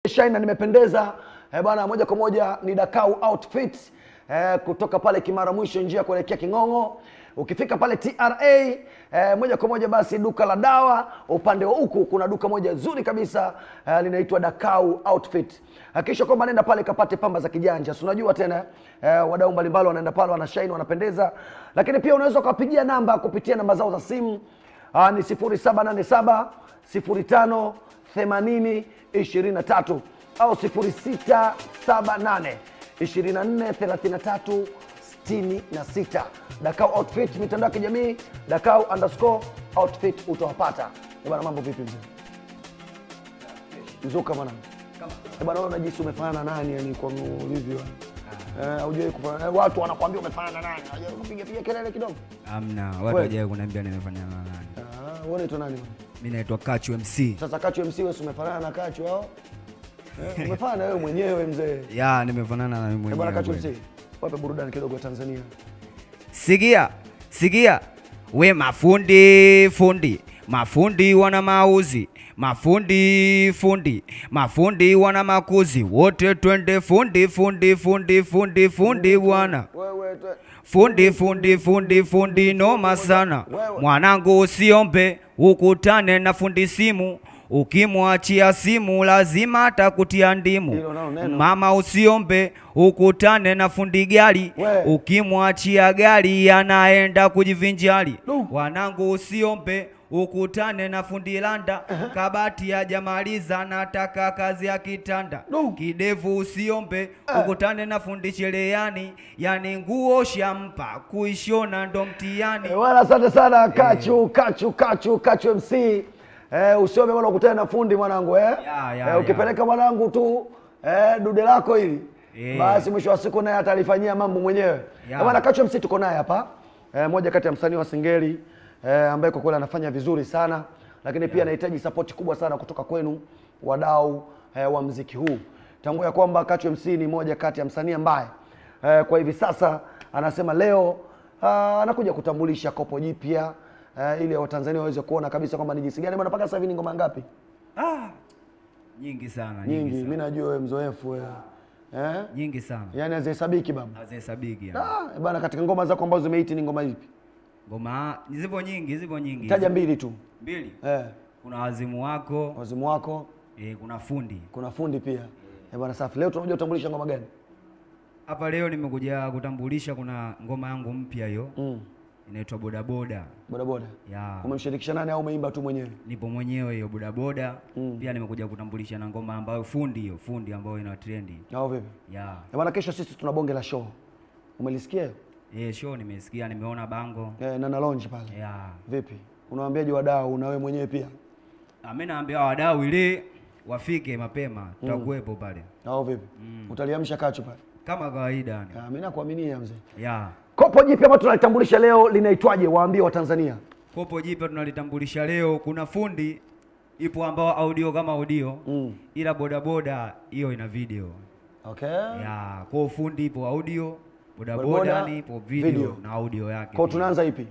nimeshine na nimependeza eh, bwana moja kwa moja ni Dakau outfit eh, kutoka pale Kimara mwisho njia kuelekea King'ong'o ukifika pale TRA eh, moja kwa moja basi duka la dawa upande wa huku kuna duka moja zuri kabisa eh, linaitwa Dakau outfit hakikisha kwamba nenda pale kapate pamba za kijanja si unajua tena eh, wadau mbalimbali wanaenda pale wanashine wanapendeza lakini pia unaweza ukawapigia namba kupitia namba zao za simu Ah, ni 0787 05 80 23 au 0678 24 33 66. Dakau outfit mitandao ya kijamii Dakau underscore outfit utawapata. Eh bwana, mambo vipi mzee? Mzuka bwana. Eh bwana, wewe unajisi umefanana na nani yani kwa ulivyo? Eh, hujui kufanana eh, watu wanakuambia umefanana na nani? Hujui kupiga piga kelele kidogo? Amna, watu Kweli? wajae kuniambia nimefanya na nani. Ah, wewe unaitwa nani? bwana? Mimi naitwa Kachu MC. Sasa Kachu MC wewe si umefanana na Kachu au? Eh, umefanana wewe mwenyewe mzee. Ya, nimefanana na mimi Eh bwana Kachu mwenyewe. MC. Wape burudani kidogo ya Tanzania. Sikia, sikia. We mafundi fundi, mafundi wana mauzi, mafundi fundi, mafundi wana makuzi, wote twende fundi fundi fundi fundi fundi bwana. Wewe tu- Fundi fundi fundi fundi noma sana. Wewe. Mwanangu usiombe ukutane na fundi simu. Ukimwachia simu lazima atakutia ndimu. Hilo nalo neno. Mama usiombe ukutane na fundi gari. We. Ukimwachia gari anaenda kujivinjari. Du. Wanangu usiombe ukutane na fundi landa kabati hajamaliza nataka kazi ya kitanda Du. kidevu usiombe ukutane na fundi cherehani yani nguo shampa kuishona ndo mtihani Eh, Bwana asante sana Kachu, Kachu, Kachu, Kachu MC. Eh, usiombe bwana ukutane na fundi mwanangu eh. Ya, ya, eh, ukipeleka mwanangu tu eh, dude lako hili Eh. basi mwisho wa siku naye atalifanyia mambo mwenyewe. Ya. Eh, Bwana Kachu MC tuko naye hapa. Eh, moja kati ya msanii wa Singeli eh, ambaye kwa kweli anafanya vizuri sana lakini pia anahitaji sapoti kubwa sana kutoka kwenu wadau eh, wa mziki huu. Tambua ya kwamba Kachu MC ni moja kati ya msanii ambaye eh, kwa hivi sasa anasema leo ah, anakuja kutambulisha kopo jipya eh, ili Watanzania waweze kuona kabisa kwamba ni jinsi gani bwana. Mpaka sasa hivi ni ngoma ngapi? ah, nyingi sana Nyingi. nyingi, Mimi sana. najua wewe mzoefu wewe. Eh? nyingi sana Yaani hazihesabiki baba. hazihesabiki yani. Ah, bwana katika ngoma zako ambazo zimeiti ni ngoma ipi? ngoma zipo nyingi zipo nyingi Taja mbili tu. mbili Eh, kuna wazimu wako wazimu wako, eh, kuna fundi kuna fundi pia. Eh, bwana safi. Leo tunakuja kutambulisha ngoma gani? hapa leo nimekuja kutambulisha kuna ngoma yangu mpya hiyo Mm. inaitwa bodaboda Boda boda. ya Umemshirikisha nani au umeimba tu mwenyewe? nipo mwenyewe hiyo bodaboda Mm. pia nimekuja kutambulisha na ngoma ambayo fundi hiyo fundi ambayo ina trendi Au vipi? ya Eh, bwana kesho sisi tuna bonge la show. Umelisikia? hiyo? eh, show nimesikia nimeona bango Eh, na na lounge pale. ya Vipi? Unawaambiaje wadau na wewe mwenyewe pia? Ah, mi naambia wadau ili wafike mapema tutakuwepo pale Au vipi? Utaliamsha kachu pale. kama kawaida yani. Ah, mimi nakuaminia mzee. ya Kopo jipya ambalo tunalitambulisha leo linaitwaje? Waambie Watanzania. kopo jipya tunalitambulisha leo kuna fundi ipo ambao audio kama audio Mm. ila bodaboda hiyo ina video Okay. ya kwa fundi ipo audio Bodaboda, bodaboda yani ipo video, video. na audio yake Kwa pia. tunaanza ipi?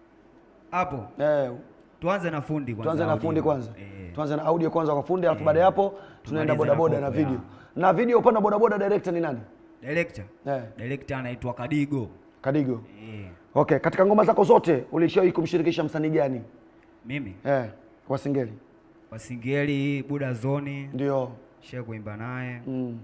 hapo Eh, tuanze na fundi kwanza tuanze na audio. fundi kwanza. eh. Tuanze na audio kwanza kwa fundi, alafu baada ya hapo tunaenda Tumalize na bodaboda na kopo, video. ya. Na video upande wa bodaboda director ni nani? director Eh, director anaitwa Kadigo Kadigo. eh. Okay, katika ngoma zako zote ulishawahi kumshirikisha msanii gani? mimi Eh, kwa Singeli. wasingeli buda zoni Ndio. she kuimba naye Mm.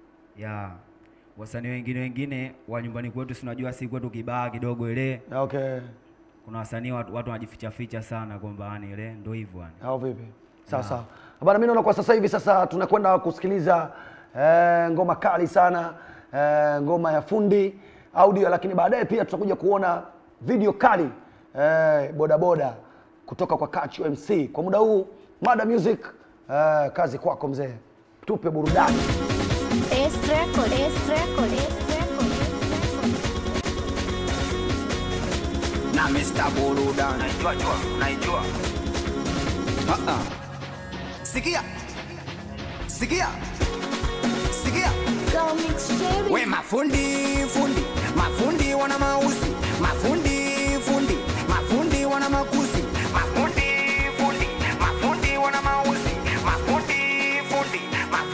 ya wasanii wengine wengine wa nyumbani kwetu sinajua si kwetu kibaa kidogo ile Okay. kuna wasanii watu, watu wanajificha ficha sana kwamba yani ile ndo hivyo yani Au vipi? Sawa sawa. Bana, mimi naona kwa sasa hivi sasa tunakwenda kusikiliza eh, ngoma kali sana eh, ngoma ya fundi audio, lakini baadaye pia tutakuja kuona video kali eh, bodaboda kutoka kwa Kachu MC. Kwa muda huu Mada Music eh, kazi kwako mzee, tupe burudani. S record, S record, S record. na Mr. Burudani. Naijua jua, naijua. Ah, ah. Sikia, sikia, sikia. Go mix cherry. We mafundi fundi, mafundi wana mauzi, mafundi fundi, mafundi wana makuzi, mafundi fundi, mafundi wana mauzi, mafundi fundi, mafundi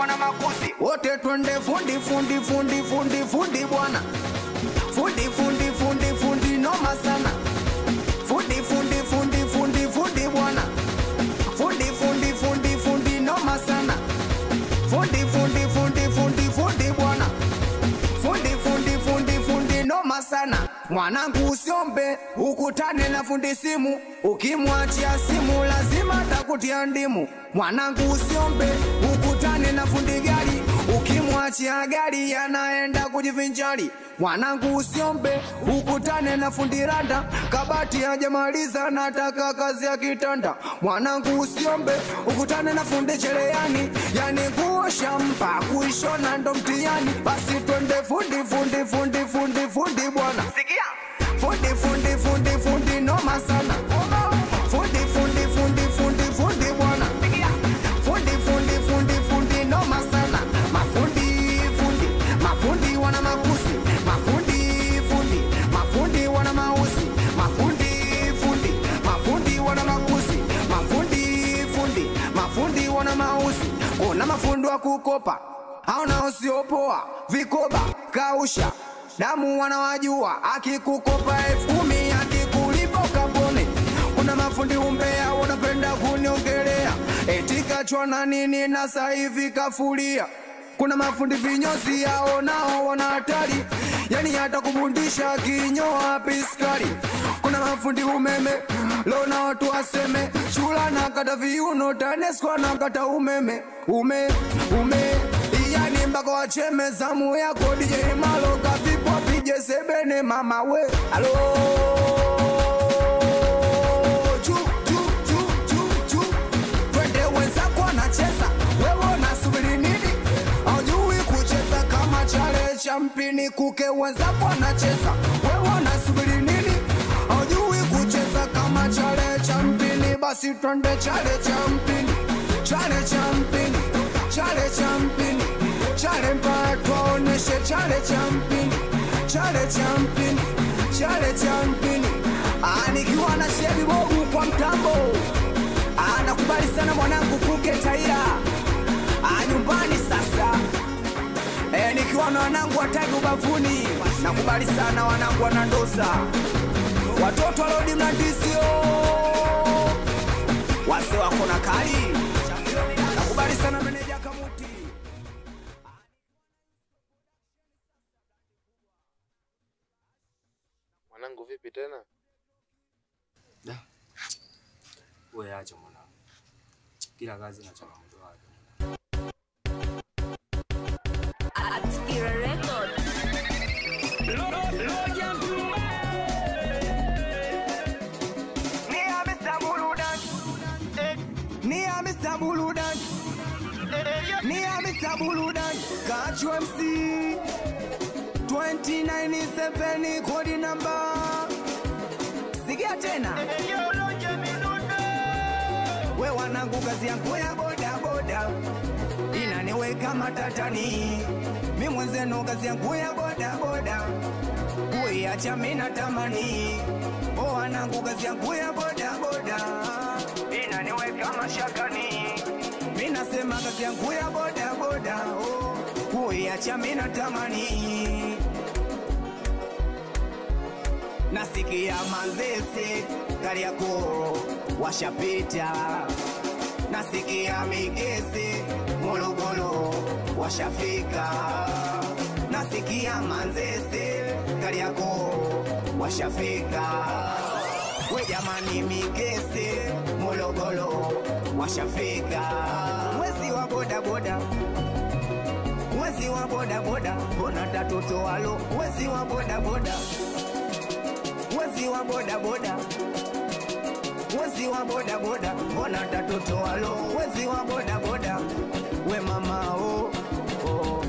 wana makuzi wote twende fundi fundi fundi fundi fundi bwana fundi fundi fundi fundi noma sana fundi fundi fundi fundi fundi bwana fundi fundi fundi fundi noma sana fundi fundi fundi fundi fundi bwana fundi fundi fundi fundi noma sana mwanangu usiombe ukutane na fundi simu ukimwachia simu lazima takutia ndimu mwanangu usiombe ukutane na fundi gari ukimwachia gari yanaenda kujivinjari mwanangu usiombe ukutane na fundi randa kabati hajamaliza nataka kazi ya kitanda mwanangu usiombe ukutane na fundi cherehani yani kuosha mpa kuishona ndo mtihani basi twende fundi fundi fundi fundi fundi bwana sikia fundi fundi fundi fundi noma sana fundi fundi fundi fundi fundi bwana fundi fundi fundi fundi noma sana mafundi fundi mafundi wana makuzi mafundi fundi mafundi wana mauzi mafundi fundi mafundi wana makuzi mafundi fundi mafundi wana mauzi kuna mafundi wa kukopa au nao siopoa vikoba kausha damu wanawajua akikukopa elfu kumi akikulipa ukapone kuna mafundi umbea wanapenda kuniongelea eti kachwa na nini na saivi kafulia kuna mafundi vinyozi yao nao wana hatari yani hata kubundisha kinyoa piskari kuna mafundi umeme lona watu waseme chula na kata viuno tanesco na kata umeme ume ume yani mpaka wacheme zamu yako DJ Malo kavipo pije sebene mama we alo Chu, chu, chu, chu, chu. Twende wenzako anacheza wewe unasubiri nini aujui kucheza kama chale cha mpini kuke wenzako anacheza wewe unasubiri nini aujui kucheza kama chale cha mpini basi twende chale cha mpini chale cha mpini chale cha mpini chale mpaka twaoneshe chale cha mpini chale cha mpini chale cha mpini Ah, nikiwa na shebi bogu kwa mtambo Ah, nakubali sana mwanangu kuke taira Ah, nyumbani sasa Eh, nikiwa na wanangu watagi ubavuni nakubali sana wanangu wanandosa watoto walodi mlandisio wase wako na kali nakubali sana meneja kamuti Mwanangu vipi tena? Wewe acha mwanangu, kila kazi na changamoto yake. Atskira Records. Ni a Mr. Buludan. Ni a Mr. Buludan. Ni a Mr. Buludan. Catch MC. 297 kodi namba. Sikia tena. We wanangu kazi yangu ya boda boda inaniweka matatani. Mi mwenzenu kazi yangu ya boda boda kuiacha mina tamani o wanangu kazi yangu ya boda boda inaniweka mashakani minasema kazi yangu ya boda boda oh, kuiacha mina tamani nasikia manzese kariako washapita nasikia migese morogoro washafika nasikia manzese kariako washafika we jamani migese morogoro washafika mwezi wa bodaboda mwezi wa bodaboda mbona tatoto walo mwezi wa bodaboda mwezi wa bodaboda mwezi wa bodaboda mbona tatoto walo mwezi wa bodaboda we mama oh, oh.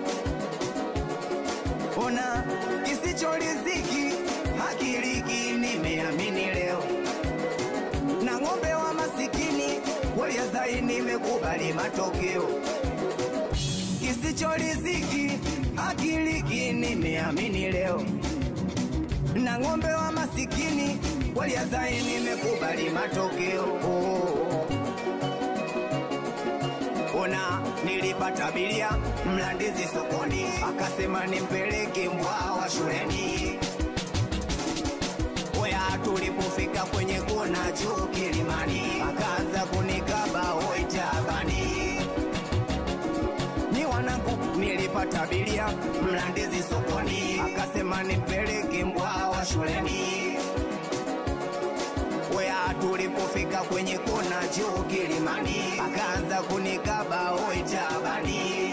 ona kisichoriziki hakiriki nimeamini leo na ng'ombe wa masikini waliazai nimekubali matokeo kisichoriziki hakiriki nimeamini leo na ng'ombe wa masikini waliazai nimekubali matokeo oh. ona nilipata bilia mlandizi sokoni akasema nimpeleke mbwawa shuleni Oya, tulipofika kwenye kona juu kilimani, akaanza kunikaba oitabani. Ni wanangu nilipata abiria mlandizi sokoni, akasema nipeleke mbwawa shuleni. Oya, tulipofika kwenye kona juu kilimani, akaanza kunikaba oitabani.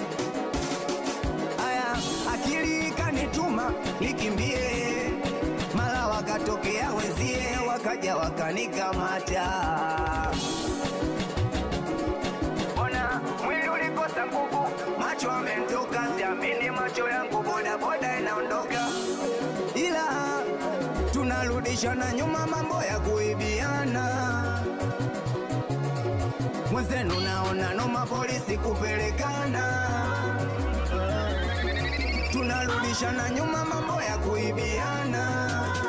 Aya, akili kanituma nikimbie, mara wakatokea wenzie, wakaja wakanikamata. Ona mwili ulikosa nguvu, macho amentoka, siamini macho yangu, bodaboda inaondoka, ila tunarudishana nyuma, mambo ya kuibiana mwenzenu naona noma, polisi kupelekana tunarudishana nyuma, mambo ya kuibiana.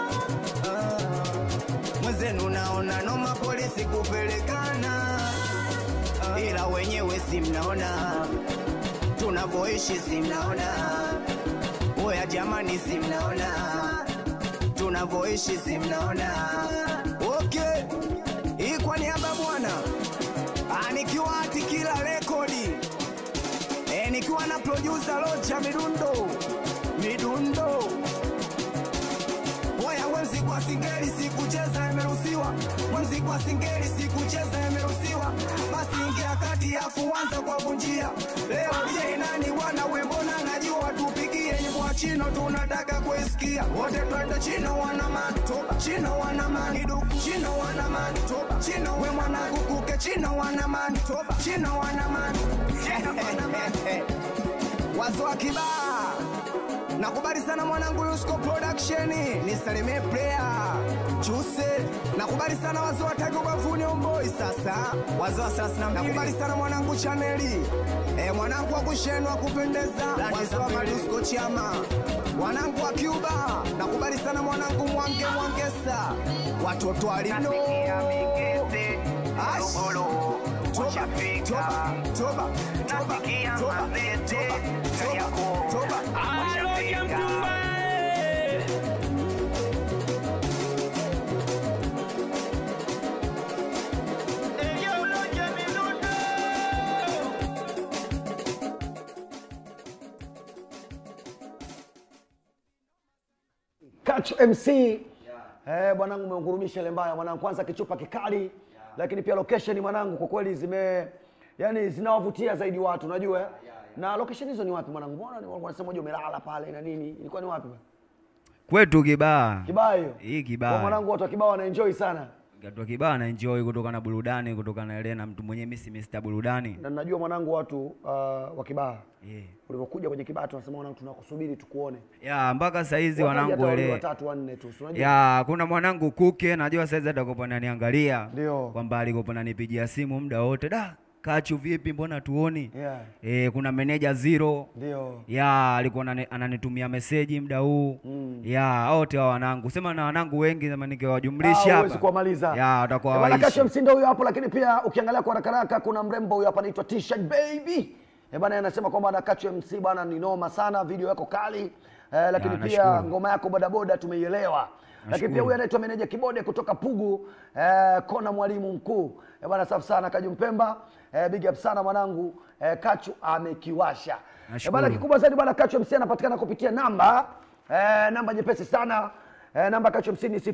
Ah, Mwenzenu naona noma, polisi kupelekana, Ah, ila wenyewe si mnaona tunavyoishi, si mnaona oya jamani, si mnaona tunavyoishi, si mnaona okay. Hii kwa niaba bwana, Ah, nikiwa hati kila rekodi E, nikiwa na producer Rocha Midundo Midundo Oya wenzi kwa singeli sikucheza imeruhusiwa Wenzi kwa singeli sikucheza imeruhusiwa Basi ingia kati afu anza kwa kunjia Leo je nani wana wembona najua tupigie nyimbo ya chino tunataka kuisikia Wote twende chino wana mantoba Chino wana manidu Chino wana mantoba Chino we mwanangu kuke Chino wana mantoba Chino wana man Chino wana man Wazo wa kibaa Nakubali sana mwanangu Yusko Production, nisalimie player Chuse. Nakubali sana wazee wa Tiger Bavuni Omboi sasa. Wazee wa thelathini na mbili. Nakubali sana mwanangu Chaneli. Eh, mwanangu wa kushenu wa kupendeza. Wazee wa Madusko Chama. Mwanangu wa Cuba. Nakubali sana mwanangu Mwange Mwangesa. Watoto alino. Ash. Toba, toba, toba, toba, toba, toba, toba, toba. Kachu MC eh, bwanangu umeungurumisha ile mbaya mwanangu, kwanza kichupa kikali, lakini pia location mwanangu, kwa kweli zime yani zinawavutia zaidi watu, unajua eh? na location hizo ni wapi mwanangu? Mbona ni wanasema moja umelala pale na nini, ilikuwa ni wapi bwana? Kwetu Kibaa. Kibaa hiyo Hii kwa Kibaa. mwanangu, watu wa Kibaa wanaenjoy sana, Watu wa Kibaa na enjoy kutoka na burudani, kutoka na ile na mtu mwenyewe mimi si Mr. burudani. na najua mwanangu watu uh, wa Kibaa Yeah. ulivyokuja kwenye Kibaa tunasema mwanangu, tunakusubiri tukuone. Ya mpaka saizi Wakaja wanangu hata wawili ele. watatu wanne tu, si unajua? Ya kuna mwanangu Kuke najua saizi atakopa naniangalia. Ndio. Kwamba alikopa nanipigia simu muda wote. Da, Kachu vipi mbona tuoni? Yeah. Eh, kuna meneja Zero. Ndio. ya alikuwa anani- ananitumia meseji muda huu Mm. ya wote wa wanangu sema na wanangu wengi sema Ah, nikiwajumlisha huwezi hapa kuwamaliza. ya watakuwa Eh, bwana waishi Kasha Msindo huyo hapo, lakini pia ukiangalia kwa haraka haraka kuna mrembo huyo hapa anaitwa T-shirt baby. Eh, bwana anasema kwamba na Kachu MC bwana ni noma sana, video yako kali. Eh, lakini Ya, pia nashukuru. ngoma yako bodaboda tumeielewa. Lakini pia Nashukuru. huyu anaitwa meneja Kibode kutoka Pugu, eh, kona mwalimu mkuu. Eh, bwana safi sana Kaju Mpemba. Eh, big up sana mwanangu. Eh, Kachu amekiwasha. Eh, Nashukuru. bwana kikubwa zaidi bwana Kachu MC anapatikana kupitia namba eh, namba nyepesi sana. Eh, namba Kachu MC ni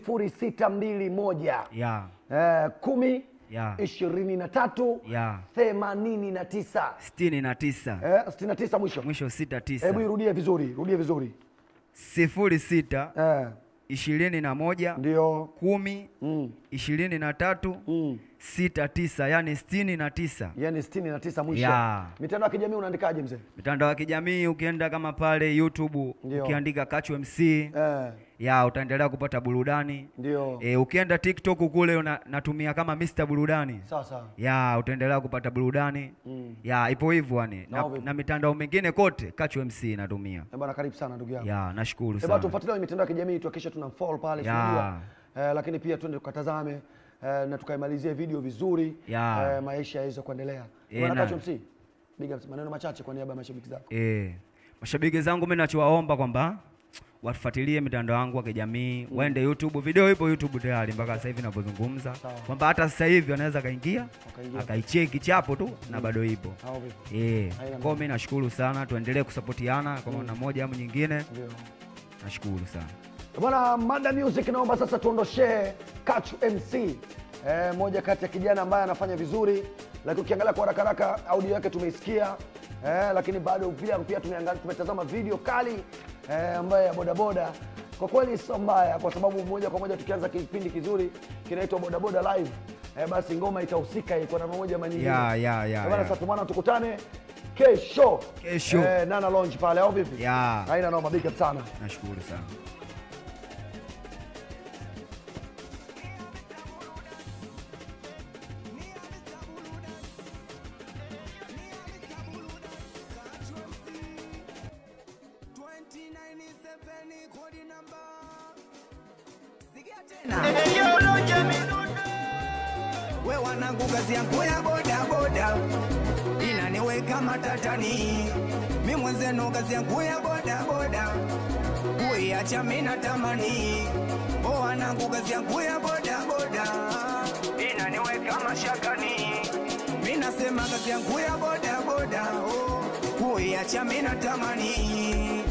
0621 ya Eh, kumi Ya. ishirini na tatu Ya. themanini na tisa sitini na tisa Eh, sitini na tisa mwisho. mwisho sita tisa Hebu irudie vizuri, rudie vizuri. sifuri sita Eh, ishirini na moja ndio. kumi Mm, ishirini na tatu mm. sita tisa yani sitini na tisa Yaani sitini na tisa mwisho. Ya. Mitandao ya kijamii unaandikaje mzee? mitandao ya kijamii ukienda kama pale youtube Ndio. ukiandika Kachu MC Eh, ya utaendelea kupata burudani ndio. e, ukienda tiktok kule una, natumia kama Mr. burudani Sawa sawa. ya utaendelea kupata burudani Mm. ya ipo hivyo yani na, Nao vipi? na mitandao mingine kote Kachu MC natumia Eh, bwana karibu sana ndugu yangu. ya nashukuru Eh, bwana sana tufuatilie kwenye mitandao ya kijamii tuhakikishe tuna follow pale Ya. tunajua. Eh, lakini pia twende tukatazame eh, na tukaimalizia video vizuri Ya. eh, maisha yaweze kuendelea. Eh, Bwana na- Kacho MC, big up, maneno machache kwa niaba ya mashabiki zako. Eh, mashabiki zangu mimi nachowaomba kwamba watufuatilie mitandao yangu ya kijamii mm. waende YouTube, video ipo YouTube tayari mpaka sasa hivi ninavyozungumza, Sawa. kwamba hata sasa hivi anaweza kaingia Akaingia. akaicheki chapo tu na bado ipo. Au vipi? Eh, Haina kwa mimi nashukuru sana, tuendelee kusapotiana kwa namna moja au nyingine. Ndio. Nashukuru sana. Bwana Mada Music, naomba sasa tuondoshee Kachu MC eh, moja kati ya kijana ambaye anafanya vizuri, lakini ukiangalia kwa haraka haraka audio yake tumeisikia eh, lakini bado pia pia tumeangalia tumetazama video kali eh, ambayo ya bodaboda kwa kweli sio mbaya, kwa sababu moja kwa moja tukianza kipindi kizuri kinaitwa bodaboda live eh, basi ngoma itahusika kwa namna moja ama nyingine. Ya, ya, ya, Eh, bwana, ya. sasa bwana, tukutane kesho Kesho. eh, Nana Lounge pale au vipi? Ya. Haina noma, big up sana. Nashukuru sana. we wanangu, kazi yangu ya boda boda inaniweka matatani. Mi mwenzenu, kazi yangu ya boda boda kuiacha mi natamani. O wanangu, kazi yangu ya boda boda inaniweka mashakani. Mi nasema kazi yangu ya boda boda oh, kuiacha mi natamani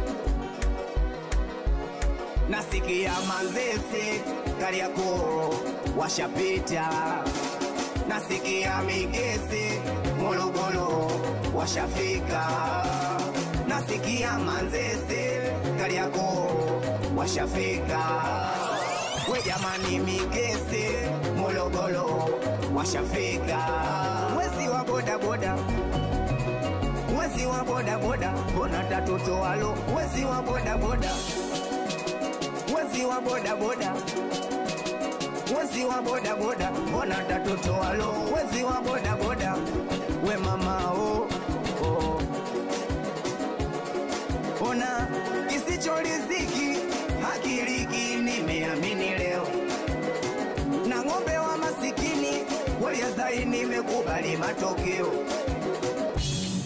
nasikia Manzese Kariakoo washapita, nasikia Migese Morogoro washafika, nasikia Manzese Kariakoo washafika. We jamani, Migese Morogoro washafika, wezi wa bodaboda wezi wa bodaboda, mbona tatutoalo wezi wa bodaboda wezi wa bodaboda wezi wa bodaboda mbona tatutoalo wezi wa bodaboda we mama oh, oh. ona kisicholiziki hakiliki nimeamini leo na ng'ombe wa masikini waliazai nimekubali matokeo